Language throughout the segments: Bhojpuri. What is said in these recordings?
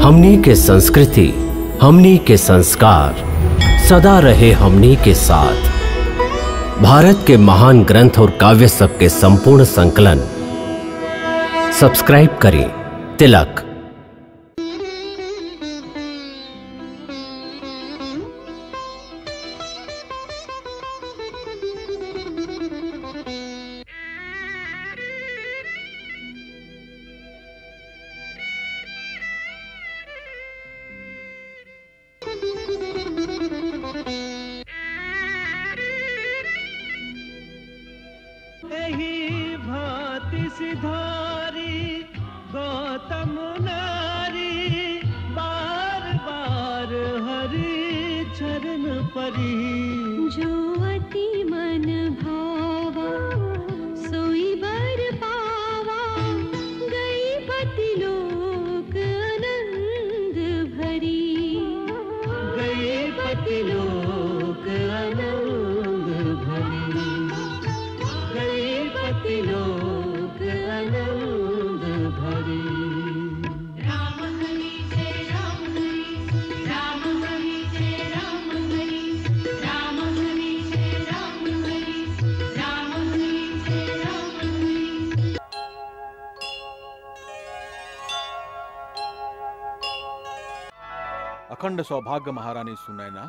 हमनी के संस्कृति हमनी के संस्कार सदा रहे हमनी के साथ भारत के महान ग्रंथ और काव्य सब के संपूर्ण संकलन सब्सक्राइब करें तिलक एही भांति सिधारी गौतम नारी बार बार हरि चरण परी जो अति मन भावा सोई बर पावा गई पति लोक आनंद भरी गई पति लोक आनंद भरी गई पति लोक आनंद भरी राम हरि जय राम हरि राम हरि जय राम हरि राम हरि जय राम हरि राम हरि जय राम हरि अखंड सौभाग्य महारानी सुनैना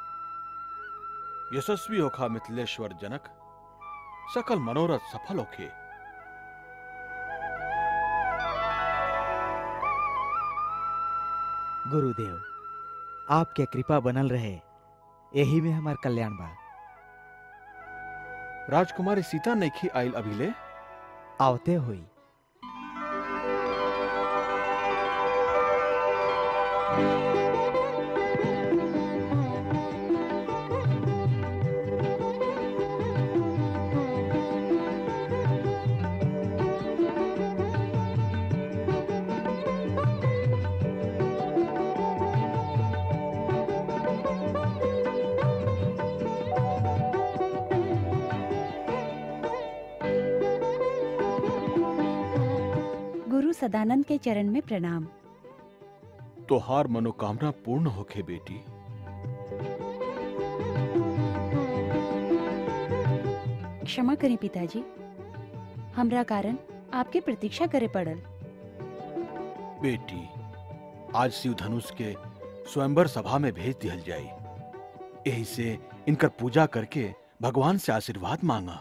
यशस्वी होखा मिथिलेश्वर जनक सकल मनोरथ सफल होखे गुरुदेव आपके कृपा बनल रहे यही में हमार कल्याण बा राजकुमारी सीता नैखी आइल अभिले आवते हुई गुरु सदानंद के चरण में प्रणाम तोहार मनोकामना पूर्ण होखे बेटी क्षमा करें पिताजी हमरा कारण आपके प्रतीक्षा करे पड़ल बेटी आज शिव धनुष के स्वयंवर सभा में भेज दिहल जाई यही से इनकर पूजा करके भगवान से आशीर्वाद मांगा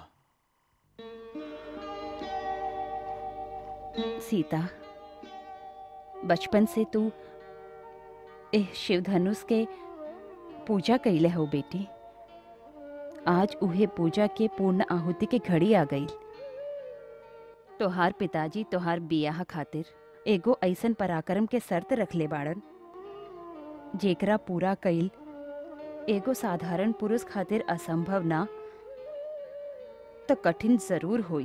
सीता बचपन से तू एह शिव धनुष के पूजा कैले हो बेटी आज उहे पूजा के पूर्ण आहुति के घड़ी आ गई तोहार पिताजी तोहार बियाह खातिर एगो ऐसन पराक्रम के शर्त रखले बाड़न जेकरा पूरा कईल एगो साधारण पुरुष खातिर असंभव ना तो कठिन जरूर होई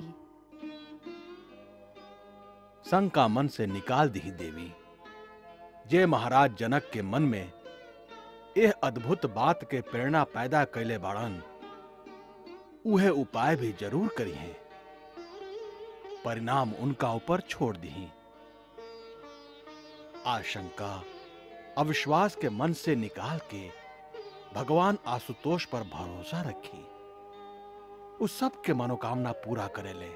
शंका मन से निकाल दी देवी जे महाराज जनक के मन में यह अद्भुत बात के प्रेरणा पैदा कैले बाड़न उहे उपाय भी जरूर करी है परिणाम उनका ऊपर छोड़ दी आशंका अविश्वास के मन से निकाल के भगवान आशुतोष पर भरोसा रखी उस सब के मनोकामना पूरा करेले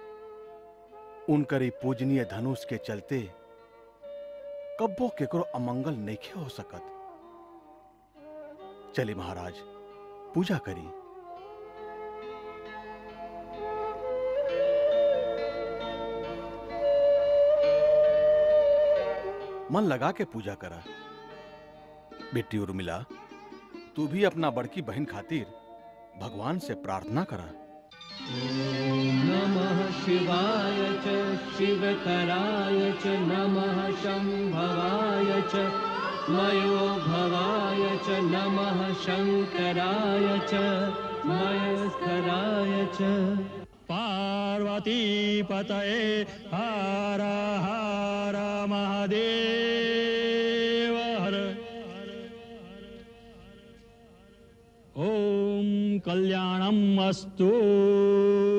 उनकरी पूजनीय धनुष के चलते कब्बो केकरो अमंगल नइखे हो सकत चली महाराज पूजा करी मन लगा के पूजा करा बेटी उर्मिला तू भी अपना बड़की बहन खातिर भगवान से प्रार्थना करा नमः शिवाय च शिवतराय च नमः शम्भवाय च मयो भवाय च नमः शङ्कराय च मयस्कराय च पार्वतीपतये हर हर महादेव हर ॐ कल्याणम् अस्तु